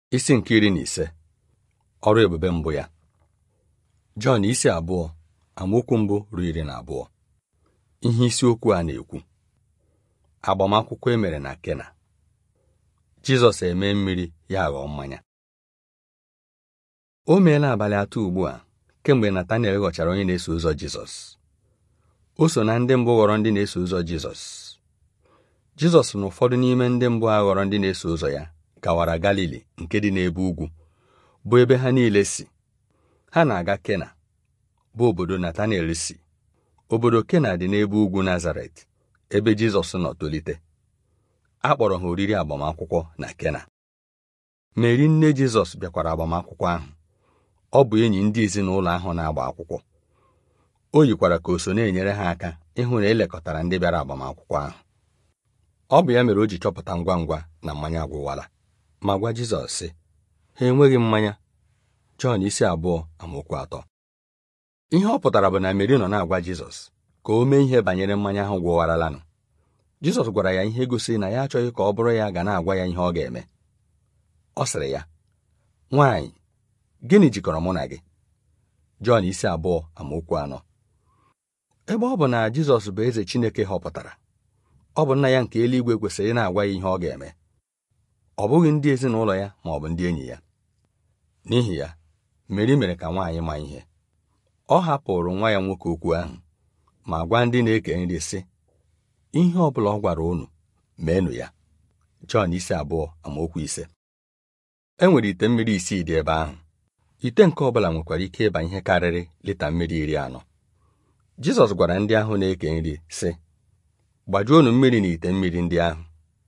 isi nke iri na ise ọrụ ebube mbụ ya Jọn isi abụọ amaokwu mbụ ruo iri na abụọ ihe isiokwu a na-ekwu agbamakwụkwọ e mere na Kena Jizọs eme mmiri ya ghọọ mmanya o meela abalị atọ ugbu a kemgbe Natanel ghọchara onye na-eso ụzọ Jizọs o so na ndị mbụ ghọrọ ndị na-eso ụzọ Jizọs Jizọs na ụfọdụ n'ime ndị mbụ a ghọrọ ndị na-eso ụzọ ya gawara Galili nke dị n'ebe ugwu bụ ebe ha niile si ha na-aga Kena bụ obodo Natanel si obodo Kena dị n'ebe ugwu Nazaret ebe Jizọs nọ tolite a kpọrọ ha oriri agbamakwụkwọ na Kena Meri nne Jizọs bịakwara agbamakwụkwọ ahụ ọ bụ enyi ndị ezinụlọ ahụ na-agba akwụkwọ o yikwara ka o so na-enyere ha aka ịhụ na elekọtara ndị bịara agbamakwụkwọ ahụ ọ bụ ya mere o ji chọpụta ngwa ngwa na mmanya agwụwala ma gwa Jizọs sị ha enweghị mmanya Jọn isi abụọ amaokwu atọ ihe ọ pụtara bụ na Meri nọ na-agwa Jizọs ka o mee ihe banyere mmanya ahụ gwụwaralanụ Jizọs gwara ya ihe gosiri na ya achọghị ka ọ bụrụ ya ga na-agwa ya ihe ọ ga-eme ọ sịrị ya nwaanyị gịnị jikọrọ mụ na gị Jọn isi abụọ amaokwu anọ ebe ọ bụ na Jizọs bụ eze Chineke họpụtara ọ bụ nna ya nke eluigwe kwesịrị na-agwa ya ihe ọ ga-eme ọ bụghị ndị ezinụlọ ya ma ọ bụ ndị enyi ya n'ihi ya Meri mere ka nwaanyị ma ihe ọ hapụrụ nwa ya nwoke okwu ahụ ma gwa ndị na-eke nri sị ihe ọ bụla ọ gwara unu meenụ ya Jọn isi abụọ amaokwu ise e nwere ite mmiri isii dị ebe ahụ ite nke ọ bụla nwekwara ike ịba ihe karịrị lita mmiri iri anọ Jizọs gwara ndị ahụ na-eke nri sị gbajuonu mmiri na ite mmiri ndị ahụ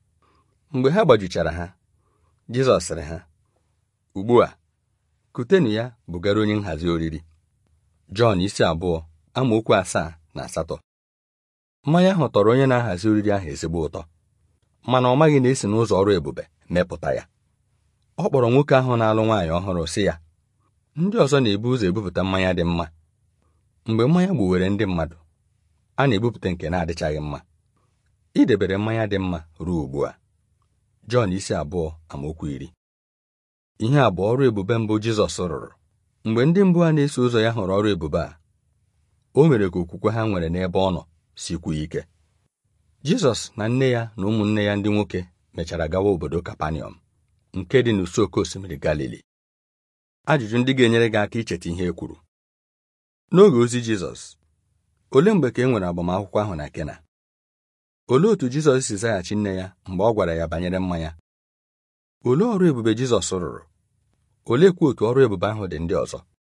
mgbe ha gbajuchara ha Jizọs sịrị ha ugbu a kutenụ ya bugara onye nhazi oriri Jọn isi abụọ amaokwu asaa na asatọ mmanya ahụ tọrọ onye na-ahazi oriri ahụ ezigbo ụtọ mana ọ maghị na esi n'ụzọ ọrụ ebube mepụta ya ọ kpọrọ nwoke ahụ na-alụ nwaanyị ọhụrụ sị ya ndị ọzọ na-ebu ụzọ ebupụta mmanya dị mma mgbe mmanya gbuwere ndị mmadụ a na-ebupụta nke na-adịchaghị mma idebere mmanya dị mma ruo ugbu a Jọn isi abụọ amaokwu iri ihe a bụ ọrụ ebube mbụ Jizọs rụrụ mgbe ndị mbụ a na-eso ụzọ ya hụrụ ọrụ ebube a o mere ka okwukwe ha nwere n'ebe ọ nọ sikwuo ike Jizọs na nne ya na ụmụnne ya ndị nwoke mechara gawa obodo Kapanọm nke dị n'ụsọ oké osimiri Galili ajụjụ ndị ga-enyere gị aka icheta ihe e kwuru n'oge ozi Jizọs olee mgbe ka e nwere agbamakwụkwọ ahụ na Kena olee otú Jizọs si zaghachi nne ya mgbe ọ gwara ya banyere mmanya olee ọrụ ebube Jizọs rụrụ oleekwa otu ọrụ ebube ahụ dị ndị ọzọ